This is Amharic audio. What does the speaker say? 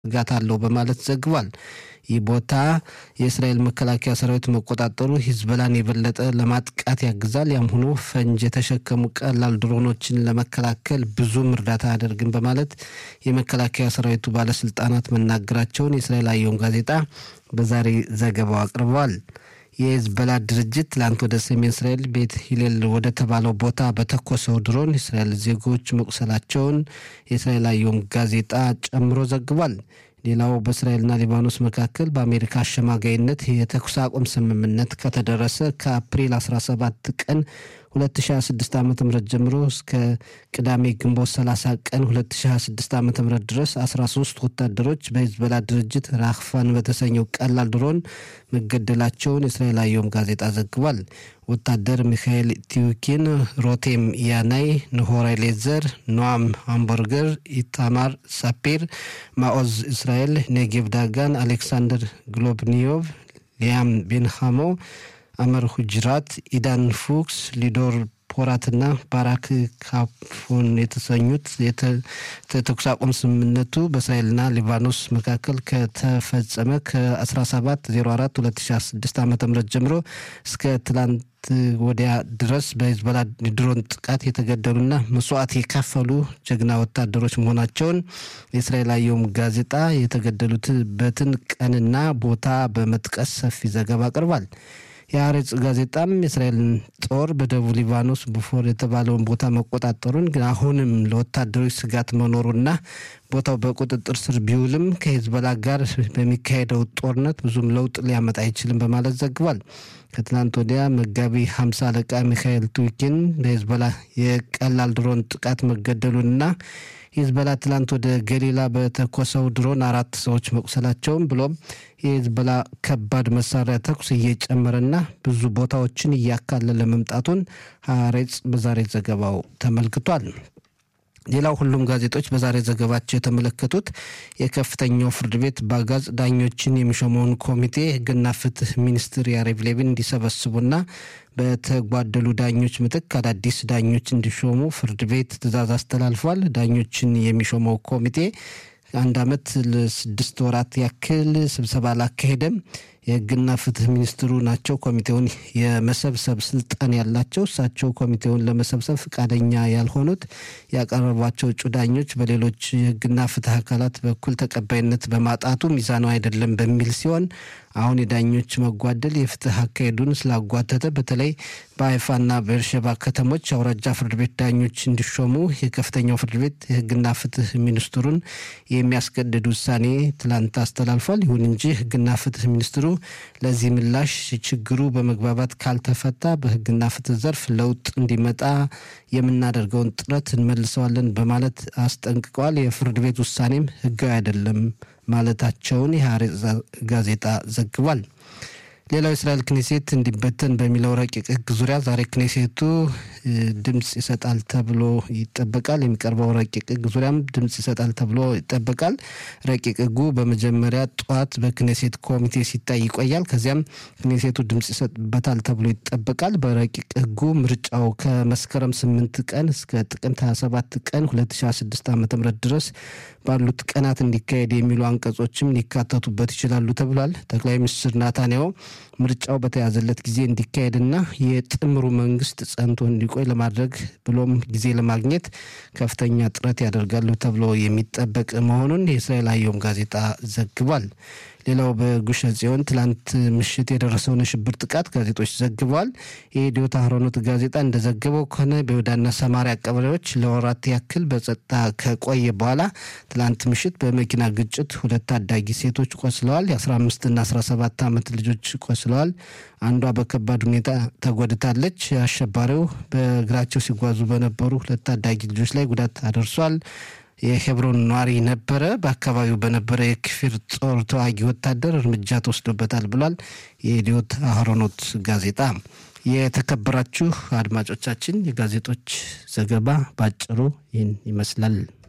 ስጋት አለው በማለት ዘግቧል። ይህ ቦታ የእስራኤል መከላከያ ሰራዊት መቆጣጠሩ ሂዝበላን የበለጠ ለማጥቃት ያግዛል። ያም ሆኖ ፈንጅ የተሸከሙ ቀላል ድሮኖችን ለመከላከል ብዙም እርዳታ አያደርግም በማለት የመከላከያ ሰራዊቱ ባለስልጣናት መናገራቸውን የእስራኤል አየም ጋዜጣ በዛሬ ዘገባው አቅርበዋል። የሂዝቦላ ድርጅት ትላንት ወደ ሰሜን እስራኤል ቤት ሂሌል ወደ ተባለው ቦታ በተኮሰው ድሮን የእስራኤል ዜጎች መቁሰላቸውን የእስራኤል አየም ጋዜጣ ጨምሮ ዘግቧል። ሌላው በእስራኤልና ሊባኖስ መካከል በአሜሪካ አሸማጋይነት የተኩስ አቁም ስምምነት ከተደረሰ ከአፕሪል 17 ቀን 2026 ዓ ም ጀምሮ እስከ ቅዳሜ ግንቦት 30 ቀን 2026 ዓ ም ድረስ 13 ወታደሮች በሂዝቦላ ድርጅት ራክፋን በተሰኘው ቀላል ድሮን መገደላቸውን የእስራኤል አየም ጋዜጣ ዘግቧል። ወታደር ሚካኤል ቲዩኪን፣ ሮቴም ያናይ፣ ንሆራ ሌዘር፣ ኖአም ሃምበርገር፣ ኢታማር ሳፒር፣ ማኦዝ እስራኤል፣ ኔጌቭ ዳጋን፣ አሌክሳንደር ግሎብኒዮቭ፣ ሊያም ቤንሃሞ አመር ሁጅራት፣ ኢዳን ፉክስ፣ ሊዶር ፖራትና ባራክ ካፎን የተሰኙት የተኩስ አቁም ስምምነቱ በእስራኤልና ሊባኖስ መካከል ከተፈጸመ ከ1704 2006 ዓ ም ጀምሮ እስከ ትላንት ወዲያ ድረስ በሂዝቦላ ድሮን ጥቃት የተገደሉና መስዋዕት የከፈሉ ጀግና ወታደሮች መሆናቸውን የእስራኤል አየም ጋዜጣ የተገደሉበትን ቀንና ቦታ በመጥቀስ ሰፊ ዘገባ አቅርቧል። የአሬጽ ጋዜጣም የእስራኤልን ጦር በደቡብ ሊባኖስ ቡፎር የተባለውን ቦታ መቆጣጠሩን ግን አሁንም ለወታደሮች ስጋት መኖሩና ቦታው በቁጥጥር ስር ቢውልም ከሂዝቦላ ጋር በሚካሄደው ጦርነት ብዙም ለውጥ ሊያመጣ አይችልም በማለት ዘግቧል። ከትናንት ወዲያ መጋቢ ሀምሳ አለቃ ሚካኤል ቱኪን በሂዝቦላ የቀላል ድሮን ጥቃት መገደሉንና ሂዝቦላ ትላንት ወደ ገሊላ በተኮሰው ድሮን አራት ሰዎች መቁሰላቸውን ብሎም የሂዝቦላ ከባድ መሳሪያ ተኩስ እየጨመረና ብዙ ቦታዎችን እያካለለ መምጣቱን ሀሬጽ በዛሬ ዘገባው ተመልክቷል። ሌላው ሁሉም ጋዜጦች በዛሬ ዘገባቸው የተመለከቱት የከፍተኛው ፍርድ ቤት በአጋዝ ዳኞችን የሚሾመውን ኮሚቴ ሕግና ፍትህ ሚኒስትር ያሬቭ ሌቪን እንዲሰበስቡና በተጓደሉ ዳኞች ምትክ አዳዲስ ዳኞች እንዲሾሙ ፍርድ ቤት ትዕዛዝ አስተላልፏል። ዳኞችን የሚሾመው ኮሚቴ አንድ ዓመት ለስድስት ወራት ያክል ስብሰባ አላካሄደም። የህግና ፍትህ ሚኒስትሩ ናቸው ኮሚቴውን የመሰብሰብ ስልጣን ያላቸው። እሳቸው ኮሚቴውን ለመሰብሰብ ፈቃደኛ ያልሆኑት ያቀረቧቸው እጩ ዳኞች በሌሎች የህግና ፍትህ አካላት በኩል ተቀባይነት በማጣቱ ሚዛኑ አይደለም በሚል ሲሆን አሁን የዳኞች መጓደል የፍትህ አካሄዱን ስላጓተተ በተለይ በሀይፋና በኤርሸባ ከተሞች አውራጃ ፍርድ ቤት ዳኞች እንዲሾሙ የከፍተኛው ፍርድ ቤት የህግና ፍትህ ሚኒስትሩን የሚያስገድድ ውሳኔ ትላንት አስተላልፏል። ይሁን እንጂ ህግና ፍትህ ሚኒስትሩ ለዚህ ምላሽ ችግሩ በመግባባት ካልተፈታ በህግና ፍትህ ዘርፍ ለውጥ እንዲመጣ የምናደርገውን ጥረት እንመልሰዋለን በማለት አስጠንቅቀዋል። የፍርድ ቤት ውሳኔም ህጋዊ አይደለም ማለታቸውን የሐሬጽ ጋዜጣ ዘግቧል። ሌላው የእስራኤል ክኔሴት እንዲበተን በሚለው ረቂቅ ህግ ዙሪያ ዛሬ ክኔሴቱ ድምፅ ይሰጣል ተብሎ ይጠበቃል። የሚቀርበው ረቂቅ ህግ ዙሪያም ድምፅ ይሰጣል ተብሎ ይጠበቃል። ረቂቅ ህጉ በመጀመሪያ ጠዋት በክኔሴት ኮሚቴ ሲታይ ይቆያል። ከዚያም ክኔሴቱ ድምፅ ይሰጥበታል ተብሎ ይጠበቃል። በረቂቅ ህጉ ምርጫው ከመስከረም ስምንት ቀን እስከ ጥቅምት 27 ቀን 2026 ዓ ም ድረስ ባሉት ቀናት እንዲካሄድ የሚሉ አንቀጾችም ሊካተቱበት ይችላሉ ተብሏል። ጠቅላይ ሚኒስትር ናታንያሁ ምርጫው በተያዘለት ጊዜ እንዲካሄድና የጥምሩ መንግስት ጸንቶ እንዲቆይ ለማድረግ ብሎም ጊዜ ለማግኘት ከፍተኛ ጥረት ያደርጋሉ ተብሎ የሚጠበቅ መሆኑን የእስራኤል አየም ጋዜጣ ዘግቧል። ሌላው በጉሸ ጽዮን ትላንት ምሽት የደረሰውን የሽብር ጥቃት ጋዜጦች ዘግበዋል። የኢዲዮት አህሮኖት ጋዜጣ እንደዘገበው ከሆነ በይሁዳና ሰማሪያ ቀበሌዎች ለወራት ያክል በጸጥታ ከቆየ በኋላ ትላንት ምሽት በመኪና ግጭት ሁለት ታዳጊ ሴቶች ቆስለዋል። የ15ና 17 ዓመት ልጆች ቆስለዋል። አንዷ በከባድ ሁኔታ ተጎድታለች። አሸባሪው በእግራቸው ሲጓዙ በነበሩ ሁለት ታዳጊ ልጆች ላይ ጉዳት አደርሷል። የሄብሮን ነዋሪ ነበረ። በአካባቢው በነበረ የክፊር ጦር ተዋጊ ወታደር እርምጃ ተወስዶበታል ብሏል የኢዲዮት አህሮኖት ጋዜጣ። የተከበራችሁ አድማጮቻችን የጋዜጦች ዘገባ ባጭሩ ይህን ይመስላል።